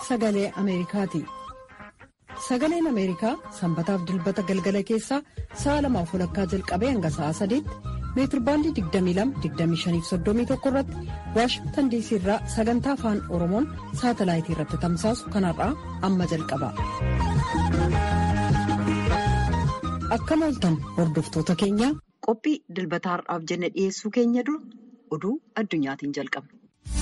sagalee Ameerikaati. Sagaleen Ameerikaa sanbataaf dilbata galgala keessaa sa'a lamaaf walakkaa jalqabee hanga sa'a sadiitti meetirbaandii 22-25-31 irratti waashingtan diisii irraa sagantaa afaan oromoon saatalaayitii irratti tamsaasu kanarraa amma jalqaba. Akkam ooltan hordoftoota keenya qophii dilbata har'aaf jenne dhiyeessuu keenya dura oduu addunyaatiin jalqabna.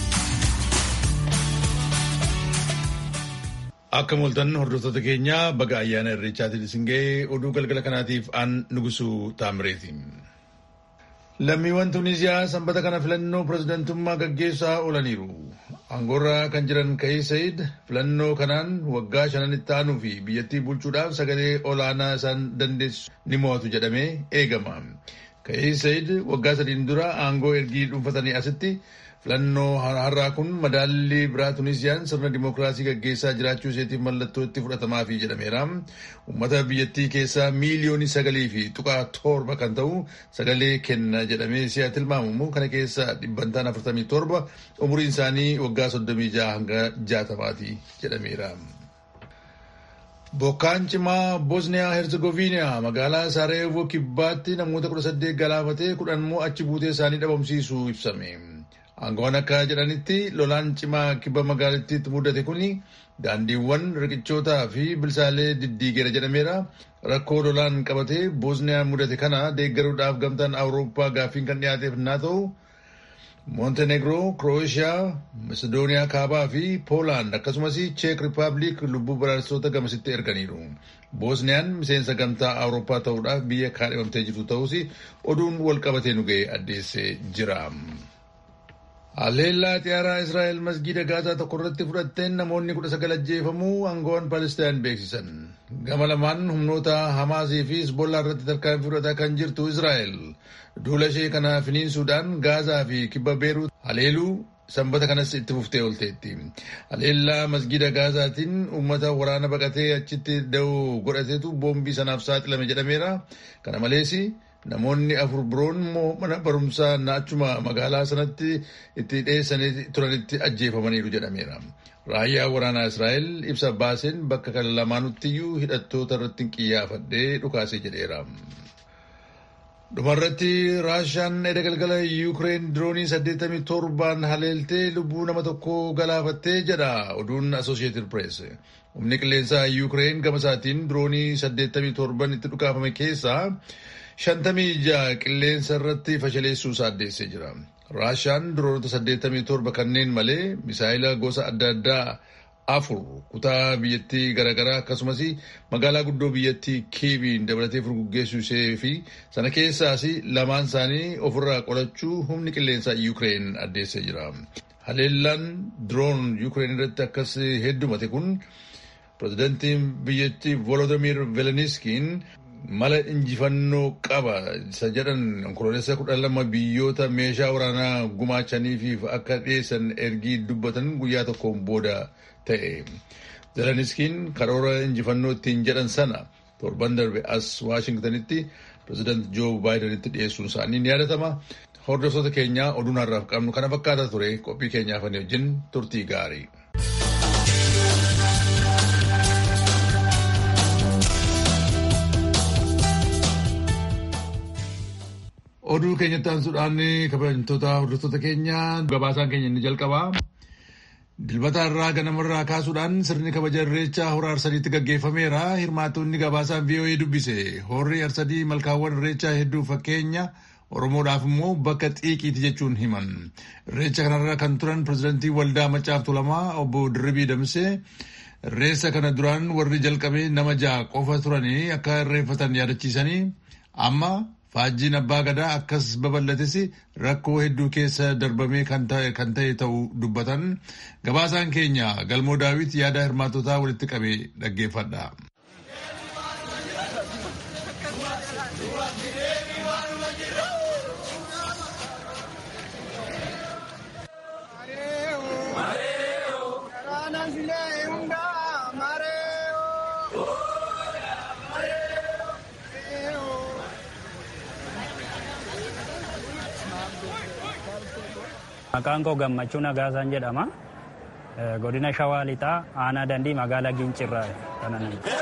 Akkam ooltan hordoftoota keenya baga ayyaana irreechaatiin isin ga'ee oduu galgala kanaatiif aan nugusuu taamireeti. Lammiiwwan Tuniziyaa sanbata kana filannoo pirezidantummaa gaggeessaa oolaniiru. Aangoorra kan jiran Ka'ii Sayid filannoo kanaan waggaa shananitti aanuu fi biyyattii bulchuudhaaf sagalee olaanaa isaan dandeessu ni mo'atu jedhamee eegama. Ka'ii Sayid waggaa sadiin dura aangoo ergii dhuunfatanii asitti filannoo har'aa kun madaallii biraa Tunisiyaan sirna dimookiraasii gaggeessaa jiraachuu isheetiif mallattoo itti fudhatamaafi jedhameera. Uummata biyyattii keessaa miiliyoonii sagalii fi tuqaa torba kan ta'u sagalee kenna jedhamee si'a tilmaamamu kana keessaa dhibbantaan afurtamii torba umuriin isaanii waggaa soddomii jaha hanga jaatamaati jedhameera. Bokkaan cimaa Bosniyaa Herzegoviniyaa magaalaa Saraayevoo kibbaatti namoota kudha saddeet galaafatee kudhan immoo achi buutee isaanii dhabamsiisuu ibsame. Aangoon akka jedhanitti lolaan cimaa kibba magaalattiitti mudate kun daandiiwwan riqichootaa fi bilisaalee diddiigeera jedhameera. Rakkoo lolaan qabatee Boosniyaa mudate kana deeggaruudhaaf gamtaan Awurooppaa gaaffiin kan dhiyaateef naa ta'u Montenegro, Krooshiyaa, Macedooniyaa kaabaa fi Poolaand akkasumas Cheek Rippaabilik lubbuu baraarsitoota gamasitti erganiiru. Boosniyaan miseensa gamtaa Awurooppaa ta'uudhaaf biyya kaadhimamtee jirtu ta'us oduun wal qabatee nu ga'e addeessee jira. Haleellaa xiyyaaraa Israa'el masgiida Gaazaa tokko irratti fudhatteen namoonni kudha sagal ajjeefamuu aangoon Palestaan beeksisan. Gama lamaan humnoota Hamaasii fi Hizbollaa irratti tarkaanfii fudhataa kan jirtu Israa'el duula ishee kana finiinsuudhaan Gaazaa fi kibba Beeruut haleeluu sanbata kanas itti fuftee oolteetti. Haleellaa masgiida Gaazaatiin uummata waraana baqatee achitti da'oo godhateetu boombii sanaaf saaxilame jedhameera. Kana malees Namoonni afur biroon immoo mana barumsaa naachuma magaalaa sanatti itti dhiyeessanii turanitti ajjeefamaniiru jedhameera. Raayyaa waraanaa Israa'el ibsa baaseen bakka kana lamaanuttiyuu hidhattoota irratti qiyyaafadhee dhukaasee jedheera. Dhumarratti Raashaan edda galgala Yuukireen diroonii 87 haleeltee lubbuu nama tokko galaafattee jedha oduun Associated Press. Humni qilleensaa Yuukireen gama isaatiin diroonii 87 itti dhukaafame keessaa shantamii ja'a qilleensa irratti fashaleessuu isaa addeessee jira. Raashaan diroonota 87 kanneen malee misaayila gosa adda addaa afur kutaa biyyattii garaagaraa akkasumas magaalaa guddoo biyyattii kiiviin dabalatee furguggeessuu ishee fi sana keessaas lamaan isaanii ofirraa qolachuu humni qilleensaa Yuukireen addeessee jira. Haleellaan diroon Yuukireen irratti akkas heddumate kun pirezidantiin biyyattii Volodimir Zelenskiin mala injifannoo qaba isa jedhan onkoloolessa kudha lama biyyoota meeshaa waraanaa gumaachaniif akka dhiyeessan ergii dubbatan guyyaa tokkoon booda ta'e. Zelenskiin karoora injifannoo ittiin jedhan sana torban darbe as Waashingtanitti pireezidant Joo Baayidanitti dhiyeessuun isaanii ni yaadatama. Hordoftoota keenyaa oduun har'aaf qabnu kana fakkaata ture qophii keenyaaf wajjin turtii gaarii. Oduu keenyatti aansuudhaan kabajamtoota hordoftoota keenya gabaasaan keenya inni jalqabaa. Dilbata irraa ganamarraa kaasuudhaan sirni kabaja irreechaa hora arsadiitti gaggeeffameera. Hirmaattonni gabaasaan VOA dubbise. Horri arsadii malkaawwan irreechaa hedduu fakkeenya Oromoodhaaf immoo bakka xiiqiiti jechuun himan. Irreecha kanarra kan turan pirezidantii waldaa Maccaaf Tulamaa obbo Dirribii Damsee irreessa kana duraan warri jalqabee nama ja'a qofa turanii akka irreeffatan yaadachiisanii amma Faajjiin abbaa gadaa akkas babal'ates rakkoo hedduu keessa darbamee kan ta'e ta'uu dubbatan gabaasaan keenya galmoo daawit yaada hirmaattotaa walitti qabee dhaggeeffadha. Maqaan koo gammachuu Nagaasaan jedhama. godina shawaa lixaa aanaa dandii magaalaa gincirraa kanan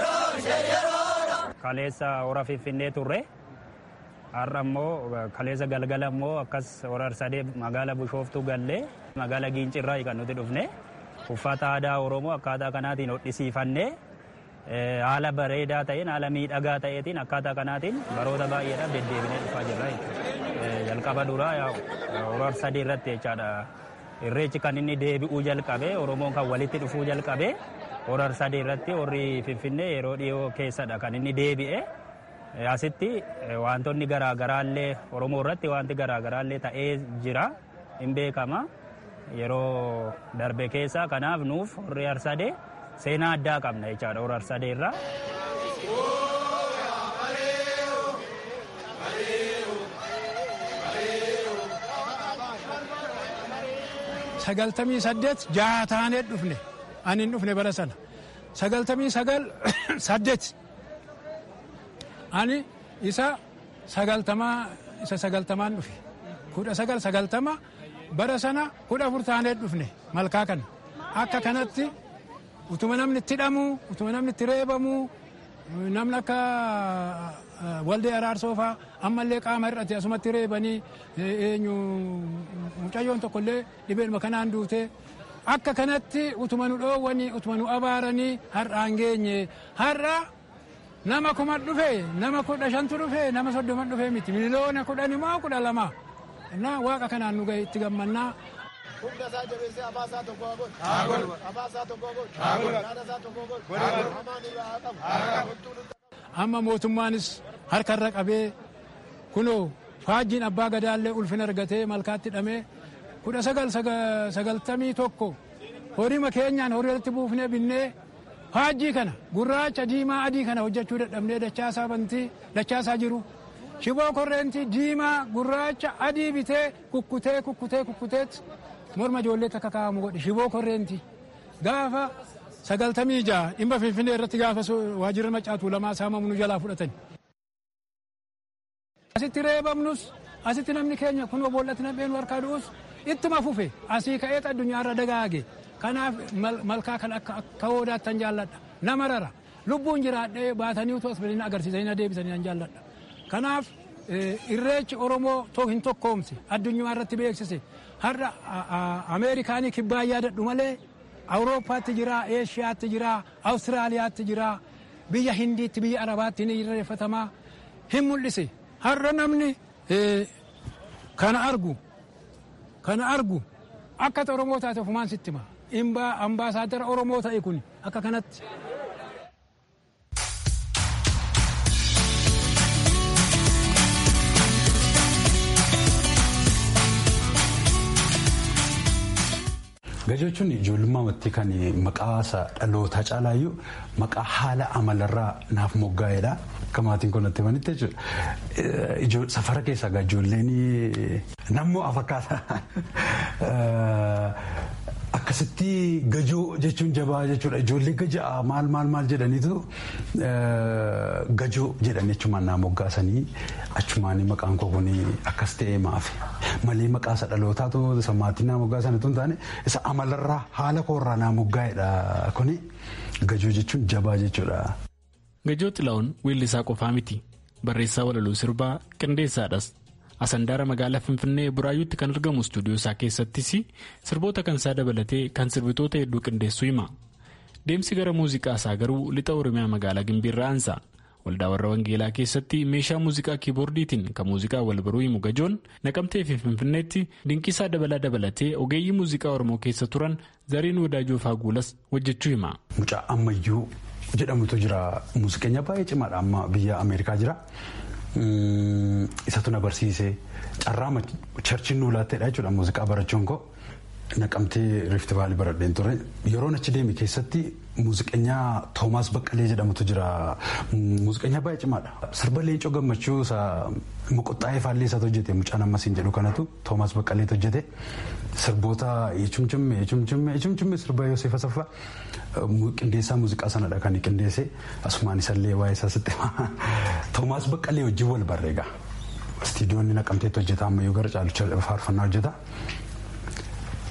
kaleessa hora finfinnee turre har'a immoo kaleessa galgala immoo akkas hora sadee magaalaa bishooftuu gallee magaalaa gincirraa kan nuti dhufne uffata aadaa oromoo akkaataa kanaatiin hodhisiifannee haala bareedaa ta'een haala miidhagaa ta'eetiin akkaataa kanaatiin baroota baay'eedhaaf deddeebinee dhufaa jirra jalqaba duraa hora sadii irratti jechaadha irreechi kan inni deebi'uu jalqabe oromoon kan walitti dhufuu jalqabe hora sadii irratti horri finfinnee yeroo dhiyoo keessadha kan inni deebi'e asitti wantoonni garaagaraallee oromoo irratti wanti garaagaraallee ta'ee jira hin beekama yeroo darbe keessa kanaaf nuuf horri arsadee seenaa addaa qabna jechaadha hora arsadee irraa. sagaltamii saddeet jaha taanee dhufne ani hin dhufne bara sana sagaltamii sagal saddeet ani isa sagaltamaa isa sagaltamaan dhufe kudha sagal sagaltama bara sana kudha afur taanee dhufne malkaa kana akka kanatti utuma namni itti hidhamu utuma namni itti reebamu namni akka waldee araarsoofaa ammallee qaama hir'ate asumatti reebanii eenyu mucayyoon tokkollee dhibeedhuma kanaan duute akka kanatti utuma nu dhoowwanii utuma nu abaaranii har'aan geenye har'a nama kuma dhufe nama kudha shantu dhufe nama soddoman dhufe miti miliyoona kudhan immoo kudha lama na waaqa kanaan nu gahe itti gammannaa. Humna isaa jabeessee afaan isaa tokko haa godhu. Haa godhu. Afaan isaa tokko haa godhu. Haa godhu. Yaada isaa tokko haa godhu. Haa godhu. Hamaan irraa haa qabu. Haa qabu. Amma mootummaanis harkarra qabee kunoo faajjiin abbaa gadaallee ulfina argatee malkaatti hidhamee kudha sagal sagaltamii tokko horima keenyaan horiirratti buufnee binnee faajjii kana gurraacha diimaa adii kana hojjechuu dadhabnee dachaasaa bantii dachaasaa jiru shiboo korreentii diimaa gurraacha adii bitee kukkutee kukkutee kukkuteet morma ijoolleetti akka kaa'amu godhe shiboo korreentii gaafa sagaltamii ja'a dhimma finfinnee irratti gaafa waajjirra macaatuu lamaa saamamu nu jalaa fudhatan. Asitti reebamnus asitti namni keenya kun boollatti nam'een harkaa du'us ittuma fufe asii ka'ee addunyaarra dagaage kanaaf malkaa kan akka hoodaattan jaalladha nama rara lubbuun jiraadhee baatanii utuu as bilina agarsiisanii na deebisanii nan jaalladha kanaaf irreechi oromoo hin tokkoomse addunyaa irratti beeksise har'a ameerikaanii kibbaa yaadadhu malee awurooppaatti jira eeshiyaatti jira awustiraaliyaatti jira biyya hindiitti biyya arabaatti ni irreeffatamaa hin mul'ise har'a namni kana argu kana argu akka oromoo taate ofumaan sitti hima imbaa ambaasaadara oromoo ta'e kun akka kanatti. Gajechuun ijoollummaatti kan maqaa dhalootaa caalaayyuu maqaa haala amalarraa naaf moggaa'edha. Akka maatiin kun natti himanitti jechuudha. Safara keessaa ijoolleen nammoo afakkaata. Akkasitti gajoo jechuun jabaa jechuudha. Ijoollee gajaa maal maal maal jedhaniitu gajoo jedhan jechumaan naa moggaasanii achumaan maqaan koo kun akkas ta'ee maafi. Malee maqaa isa dhalootaatu isa maatiin naa moggaasanitu hin taane isa amalarraa haala koorraa naa moggaa'edha kuni gajoo jechuun jabaa jechuudha. Gajoo Xilaa'oon weellisaa qofaa miti. Barreessaa walaloo sirbaa qindeessaadhas. Asandaara magaalaa Finfinnee Buraayyuutti kan argamu istuudiyoo isaa keessattis sirboota kan isaa dabalatee kan sirbitoota hedduu qindeessuu hima. Deemsi gara muuziqaa isaa garuu lixa Oromiyaa magaalaa Gimbiirraa aansa. Waldaa warra Wangeelaa keessatti meeshaa muuziqaa kiiboordiitiin kan muuziqaa wal baruu himu gajoon naqamtee fi Finfinneetti dinqisaa dabalaa dabalatee ogeeyyii muuziqaa Oromoo keessa turan Zariin Wadaajoo Faaguulas hojjechuu hima. Mucaa ammayyuu jedhamutu jira. Muuziqeenya baay'ee cimaadha amma biyya Ameerikaa jira. Isatu na barsiise carraa charchiin nuu laatteedha jechuudha muuziqaa barachuun koo naqamtee riifti vaalii baradheen ture yeroon achi deeme keessatti muuziqeenyaa toomaas baqqalee jedhamutu jira muuziqeenyaa baay'ee cimaadha sirba leencoo gammachuu isa moqoxxaa'ee faallee isaatu hojjete mucaan ammasiin jedhu kanatu toomaas baqqaleetu hojjete sirboota eechumchimme eechumchimme eechumchimme sirba Yoosef Asaffaa qindeessaa muuziqaa sanadha kan qindeesse asumaan isallee waa'ee isaa sitti toomaas baqqalee wajjin wal barreega istiidiyoonni naqamteetti hojjeta ammayyuu gara caalucha faarfannaa hojjeta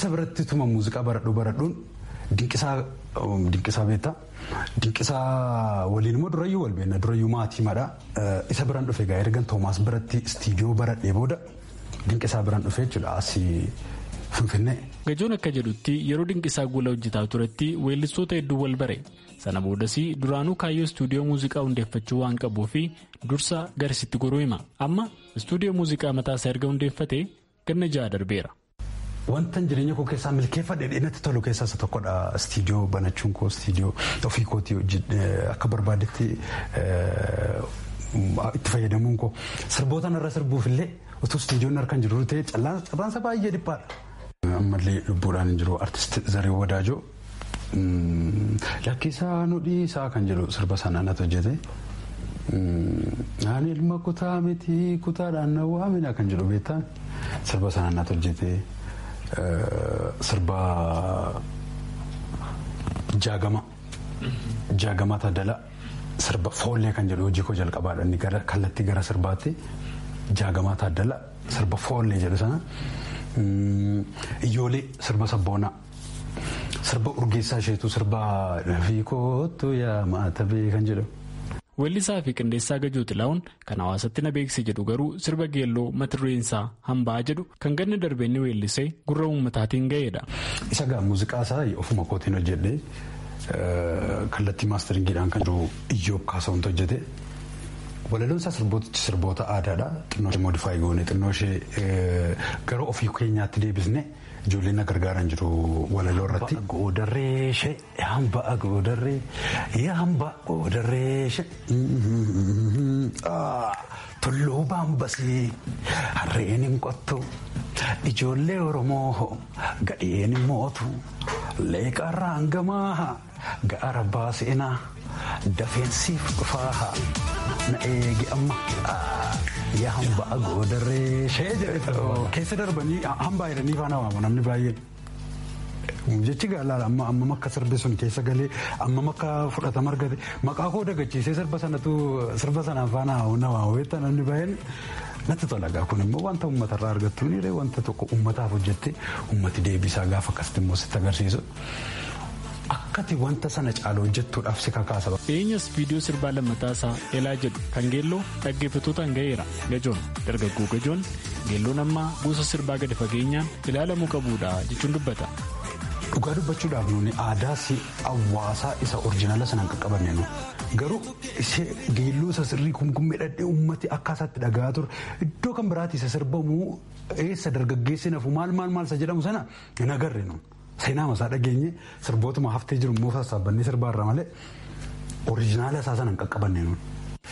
isa biratti tuma muuziqaa baradhuu baradhuun dinqisaa dinqisaa beektaa dinqisaa waliin immoo durayyuu wal beekna durayyuu maatii madha isa biraan dhufe egaa ergan toomaas biratti istiidiyoo baradhee booda dinqisaa biraan dhufe jechuudha asii finfinnee. Gajoon akka jedhutti yeroo dinqisaa gola hojjetaa turetti weellistoota hedduu wal bare sana boodas duraanuu kaayyoo istuudiyoo muuziqaa hundeeffachuu waan qabuu fi dursa garasitti goruu hima amma istuudiyoo muuziqaa mataasaa erga hundeeffate ganna ja'a darbeera. Wantan jireenya koo keessaa milkeeffadhe dheedatti tolu keessaa isa tokkodha. Istiidiyoo banachuun koo istiidiyoo ofii kootii akka barbaadetti itti fayyadamuun koo sirboota irra sirbuuf illee utuu istiidiyoon harkaan jiru ta'e carraansa baay'ee dhiphaadha. Ammallee lubbuudhaan hin jiru artist Zaree Wadaajoo lakkisaa nu dhiisaa kan jedhu sirba sanaan ati hojjete. Ani ilma kutaa miti kutaadhaan na waamina kan jedhu beektaa sirba sanaan ati hojjete. sirba jaagama jaagama taadala sirba foollee kan jedhu hojii koo jalqabaadha inni gara kallattii gara sirbaatti jaagama taadala sirba foollee jedhu sana iyyoolee sirba sabboonaa sirba urgeessaa isheetu sirba fiikootu yaa maatabee kan jedhu. Weellisaa fi qindeessaa Gajoo Xilaa'uun kan hawaasatti na beeksise jedhu garuu sirba geelloo mata dureen isaa hambaa jedhu kan ganna darbee inni weellisee gurra uummataatiin ga'eedha. Isa gaa muuziqaa isaa ofuma kootiin hojjedhee kallattii maasteringiidhaan kan jiru iyyoob kaasawwantu hojjete. Walaloon isaa sirboota sirboota aadaadha. Xinnoo ishee moodifaayi goone xinnoo ishee gara ofii keenyaatti deebisne ijoolleen na gargaaran jiru walaloo irratti. Goodarreeshe hambaa goodarree hambaa goodarreeshe tulluu baambasii harreen hin qottu ijoollee oromoo gadheen hin mootu leeqarraa hangamaa gaara baaseenaa dafeensiif dhufaa na eegi amma. yaa hambaa goodarree shee jedhe keessa darbanii hambaa jedhanii faana waamu namni baay'een. Jechi gaalaadha amma amma akka sirbi sun keessa galee amma akka fudhatama argate maqaa koo dagachiisee sirba sanatu sirba sanaan faana na waamu beektaa namni baay'een natti tola gaa kun immoo wanta uummatarraa argattu ni wanta tokko uummataaf hojjette uummati deebisaa gaafa akkasitti immoo sitti agarsiisu. Akkati wanta sana caalu hojjettuudhaaf si kakaasa. Dhiyeenyas viidiyoo sirbaa lammataa isaa Elaa jedhu kan geelloo dhaggeeffattootaan ga'eera. Gajoon dargaggoo gajoon geelloon ammaa gosa sirbaa gadi fageenyaan ilaalamuu qabuudha jechuun dubbata. Dhugaa dubbachuudhaaf nuuni aadaa si hawaasaa isa oriijinaala sanaan qaqqabanne nu garuu ishee geelloo isa sirrii kumkummee dhadhee uummati akka isaatti dhagaa ture iddoo kan biraatti isa sirbamu eessa dargaggeessi nafu maal maal maal isa jedhamu sana hin agarre nu. Seenaa masaa dhageenye sirbootuma haftee jiru immoo sassaabannee sirbaarra malee oriijinaala isaa sana hin qaqqabanne nuun.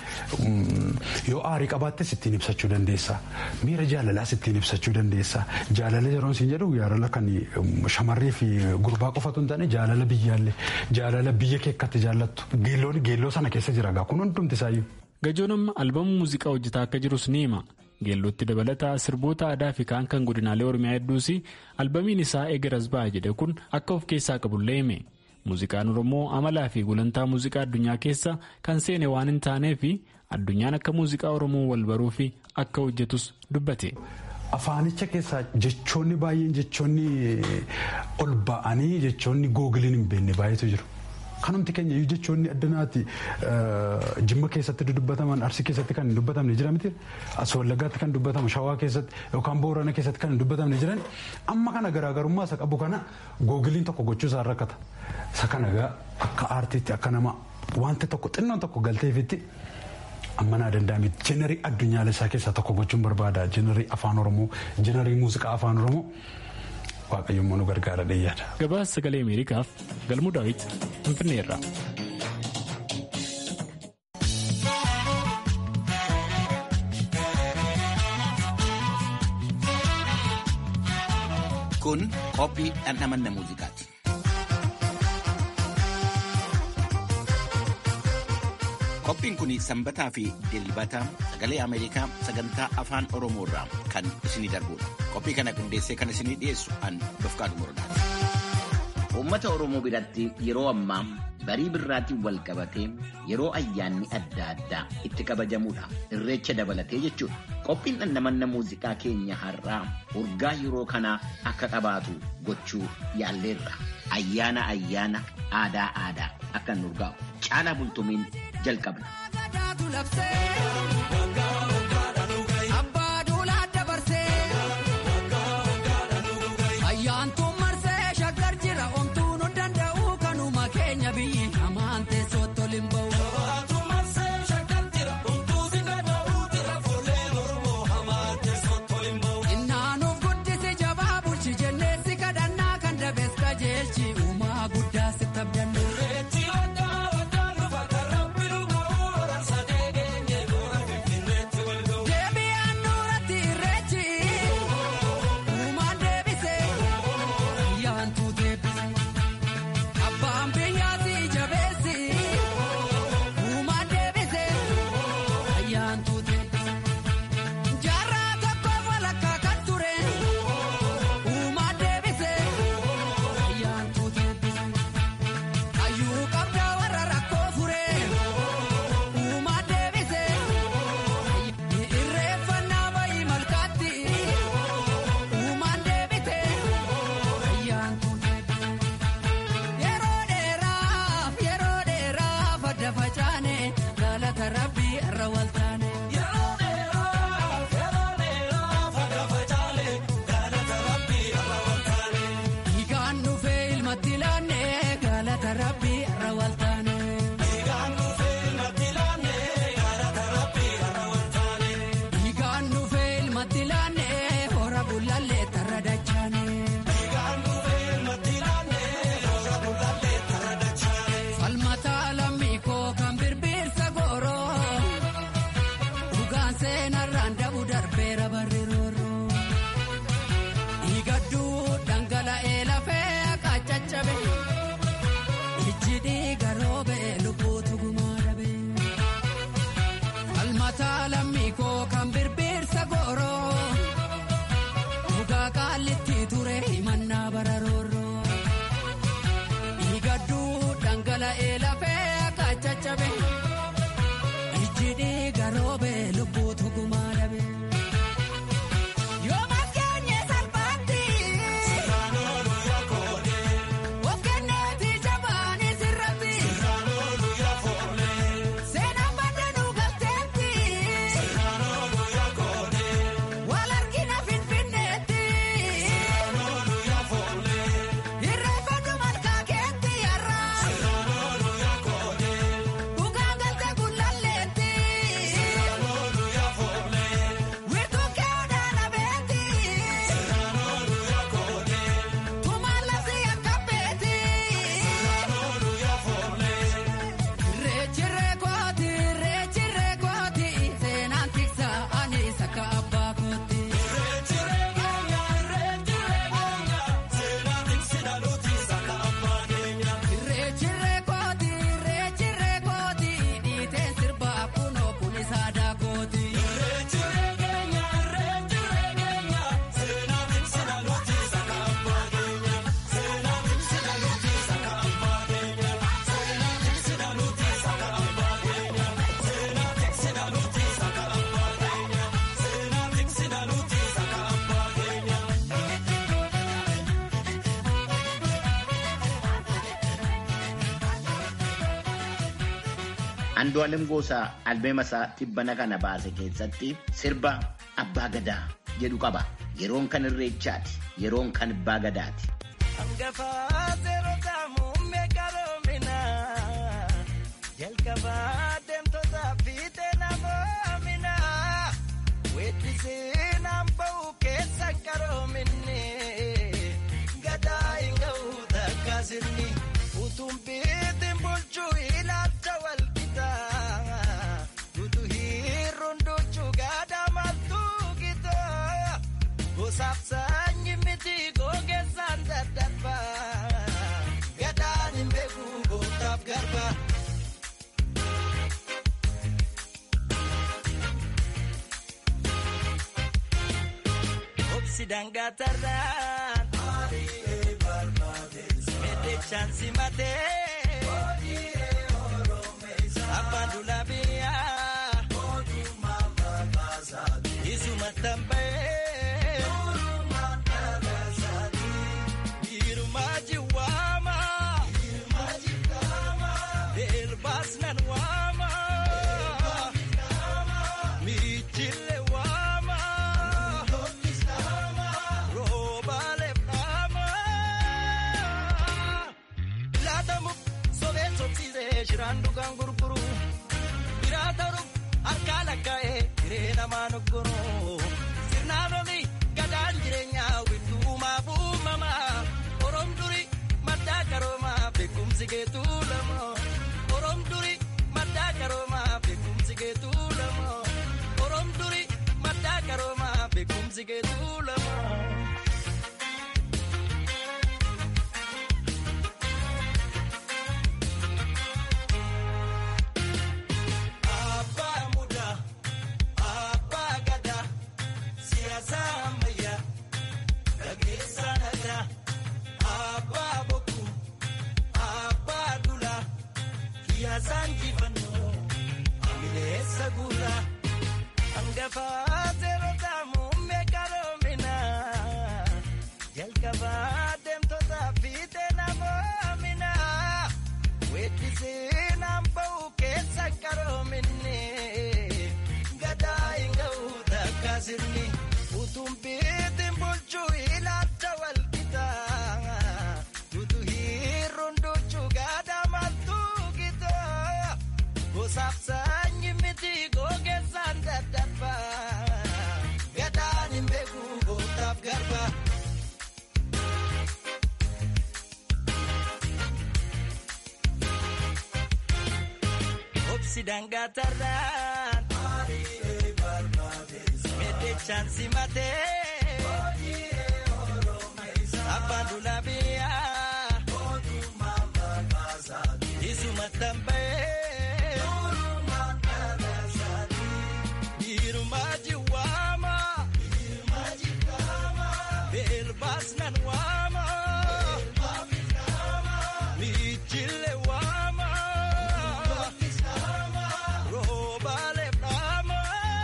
Yoo aarii qabaattes ittiin ibsachuu dandeessa. Miira jaalalaas ittiin ibsachuu dandeessa. Jaalala yeroon siin jedhu jaalala kan shamarree fi gurbaa qofatu hin taane jaalala biyyaallee jaalala biyya kee akkatti jaallattu geelloon geelloo sana keessa jira gaa kun hundumti isaayyuu. Gajoon amma albamu muuziqaa hojjetaa akka jirus ni hima. Geellootti dabalataa sirboota aadaa fi kaan kan godinaalee Oromiyaa hedduus albamiin isaa eegaras ba'a jedhe kun akka of keessaa qabullee hime. Muuziqaan Oromoo amalaa fi gulantaa muuziqaa addunyaa keessa kan seene waan hin taaneef addunyaan akka muuziqaa Oromoo wal baruu fi akka hojjetus dubbate. Afaanicha keessaa jechoonni baay'een jechoonni ol ba'anii jechoonni googiliin hin beekne baay'eetu jiru. Kanumti keenya iyyuu jechoonni addanaati jimma keessatti dubbataman arsii keessatti kan hin dubbatamne jira miti as wallaggaatti kan dubbatamu shawaa keessatti yookaan boorana keessatti kan hin dubbatamne jiran amma kana garaagarummaa isa qabu kana googiliin tokko gochuu isaa rakkata isa kana gaa akka aartiitti akka nama wanti tokko xinnoon tokko galteefitti amma naa danda'ame jenerii addunyaalessaa keessaa tokko gochuun barbaada jenerii afaan oromoo jenerii muuziqaa afaan oromoo. waaqayyoon nu gargaara dheeyyaadha. Gabaasa sagalee Ameerikaaf galmuu daawwiti Finfinneerra. Kun qophii dhandhamanna muuziqaati. Qophiin kun sanbataa fi dilbata sagalee Ameerikaa sagantaa afaan Oromoo irraa kan isinii darbudha. Qophii kana qindeessee kan isinii dhiyeessu an Dofqaadu Murdaati. Uummata Oromoo biratti yeroo ammaa barii birraatiin wal qabatee yeroo ayyaanni adda addaa itti kabajamudha. Irreecha dabalatee jechuudha. Qophiin dhandhamanna muuziqaa keenya har'aa urgaa yeroo kanaa akka qabaatu gochuu yaalleerra. Ayyaana ayyaana aadaa aadaa akka nu urgaa'u. Caalaa bultumiin jalqabna. Andu'aalem Goosaa albeema isaa tibbana kana baase keessatti sirba abbaa gadaa jedhu qaba. Yeroon kan irreechaati. Yeroon kan abbaa gadaati. Jalqabaa deemtoota fiixee namoomina weeddisee naan ba'u keessa qaroominni gadaa hin ga'u takkaasirni utuun biitiin bulchuu ilaalcha wal gitaa dutu hiirruun duchuu gadaa maltuu gitaa gosaaf saanyi miti gogeessaan daddarbaa gadaan hin beeku gootaaf garbaa. Obsi dangatarraan. Medde Meddechaan simatee abbaan dulaa biyyaa isuma tambee biirumaa jiwaama elbaas nan waama miichille waama roobaale dhaama laatamu sobeen sobsiisee shiraan dhugaan gurguru biraa ta'uuf harkaa lakkaa'ee hiree namaa noggoroo sirnaan oli gadaan jireenyaa wittuumaaf uumamaa oroom duri maddaa qaroomaa beekumsi geetuu lama oroom duri maddaa qaroomaa beekumsi geetuu lama oroom duri maddaa qaroomaa beekumsi geetuu lama. Abbaa mudaa, abbaa gadaa, siyaasa ammayyaa, gaggeessaa nagaa. Abbaa bokkuu, abbaa dulaa, kiyaasaan jifannoo, amileessa guuraa. Hangafaa seerotaa muummee qaroominaa, jalqabaa deemtotaa fiixee namoominaa. Weeddisee naan ba'u keessa qaroominni gadaa hin ga'u takka sirni utuun biitiin bulchuu ilaalcha walqixa utuu hiirruun duchuu gadaa maltuu gitaa gosaaf saanyi miti gogeessaan dadhabba gadaan hin beeku gootaaf garba. Obsi dangatarraan meddechaan simatee abbaan dulaa biyyaa isuma tambee biirumaa jiwaama beelbaas nan waama miichille waama. Roobaale dhaama.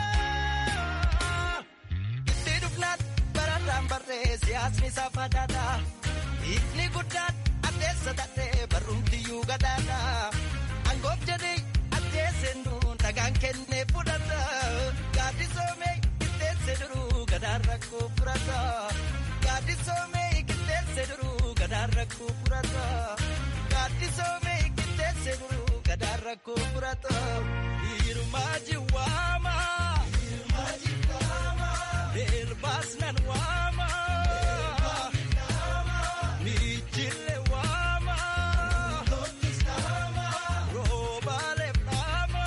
Itti dhufnaan barataan barree siyaasni saafadhaadha. Ifni guddaan addeessa taatee barrumtiyyuu gadaadha. Angoof jedhee addeesseen duun dhagaan kennee fudhata. Gaaddisoomee qixxeesse duruu gadaan rakkoo furata. Gaaddisoomee qixxeesse duruu gadaan rakkoo furata. Gaaddisoomee qixxeesse duruu gadaan rakkoo furata. Hiirumaa jiwaama. Beelbaas nan waama. Miichille waama. Roobaale dhaama.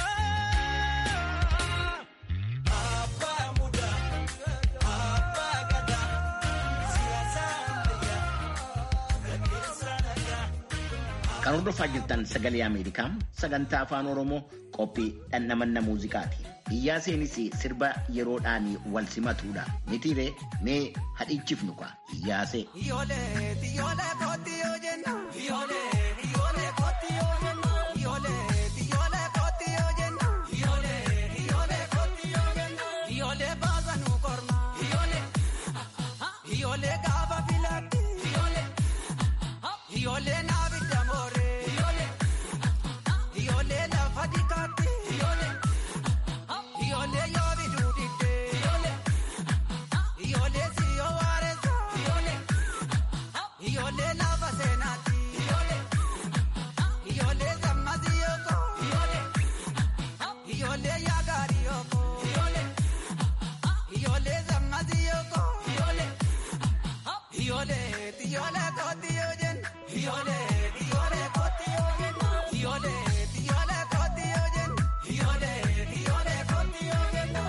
Abbaa mudaa. Abbaa gadaa. Siyaasa ammayyaa. Gaggeessaa nagaa. Kan hordofaa jirtan sagalee Ameerikaa sagantaa afaan Oromoo qophii dhandhamanna muuziqaati. Iyyaa seenis sirba yeroodhaan wal simatuudha. Mitiiree mee hadhichifnu kwa iyyaasee. Ijoollee ijoollee kooti yoo jenna. Ijoollee ijoollee kooti yoo jenna. Ijoollee ijoollee kooti yoo jenna. Ijoollee ijoollee kooti yoo jenna. Ijoollee baasa nu korma. Ijoollee ijoollee gaafa filatti. Ijoollee ijoollee naabi damoore. Ijoollee ijoollee lafa dikaatti. Ijoollee ijoollee yoo biduu didde. Ijoollee ijoollee siyoo waareessa. Ijoollee ijoollee lafa seenaatti. Ijoollee ijoollee sammasi yooko. Ijoollee ijoollee yaagaari yooko. Ijoollee ijoollee sammasi yooko. Ijoollee ijoollee ijoollee kooti yoo jenna. Ijoollee ijoollee kooti yoo jenna. Ijoollee ijoollee kooti yoo jenna. Ijoollee ijoollee kooti yoo jenna.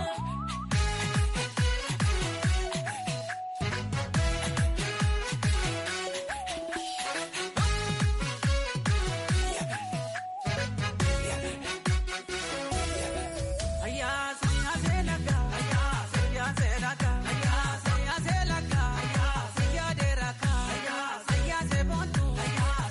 Ayya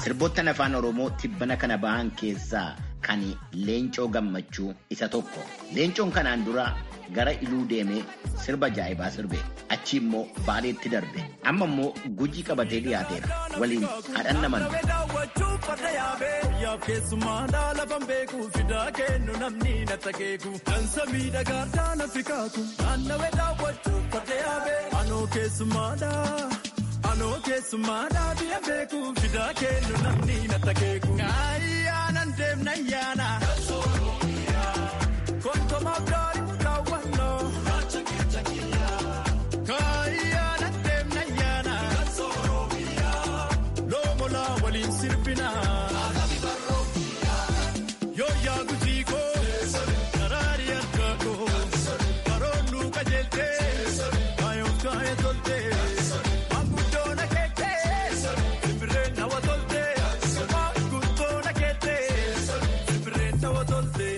Sirboottan afaan Oromoo tibbana kana bahan keessaa kan Leencoo Gammachuu isa tokko. Leencoon kanaan dura gara iluu deemee sirba jaa'ibaa sirbe. Achi immoo baaleetti darbe. Amma immoo gujii qabatee dhiyaateera. Waliin haadhan naman. Yaaf keessummaa lafan beeku fidaa kennu namni na takeeku. Dansa miidhagaa daana fikaaku. Naannawee daawwachuu farda yaabee. Anoo keessummaadhaa. Anoo keessummaadhaa biyya beeku fidaa kennu namni na takeeku. Ayyaanan deemna ayyaana. Konkomaaf daari daawwannoo. Kaayyaana deemna ayyaana. Loomolaa waliin sirbina. Yoo yaa gujii koo. Karaari harkaa koo. Karoorri qajeeltee. Kaayoo kaayee toltee. Maanguddoon akeektee. Simbirreen hawa toltee. Maanguddoon akeektee. Simbirreen hawa toltee.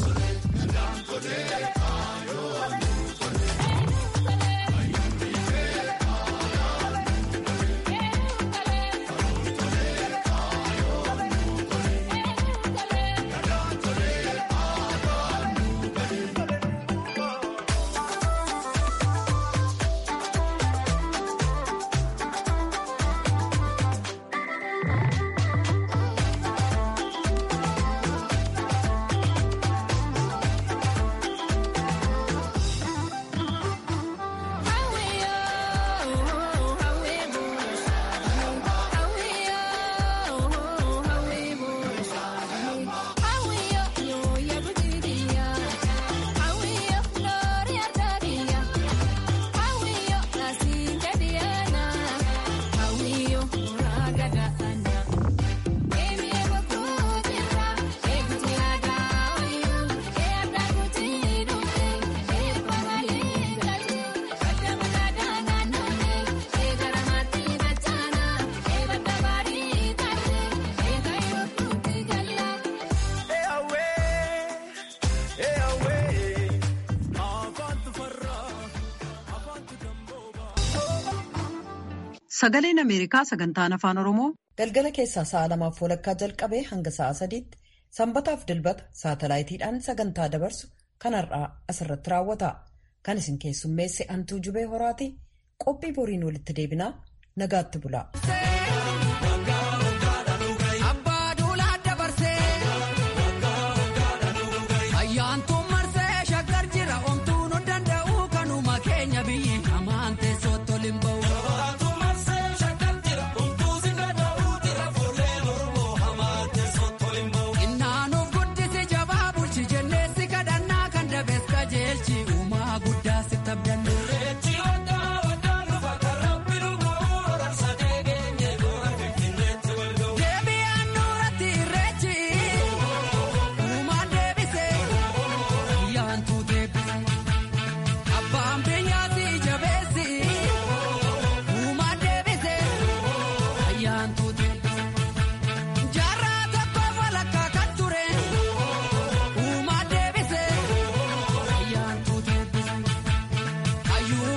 Sagaleen Ameerikaa sagantaan afaan Oromoo galgala keessaa sa'a lamaaf walakkaa jalqabee hanga sa'a sadiitti sanbataaf dilbata saatalaayitiidhaan sagantaa dabarsu kan har'aa asirratti raawwata. Kan isin keessummeesse Antuu Jubee Horaati qophii boriin walitti deebinaa nagaatti bula.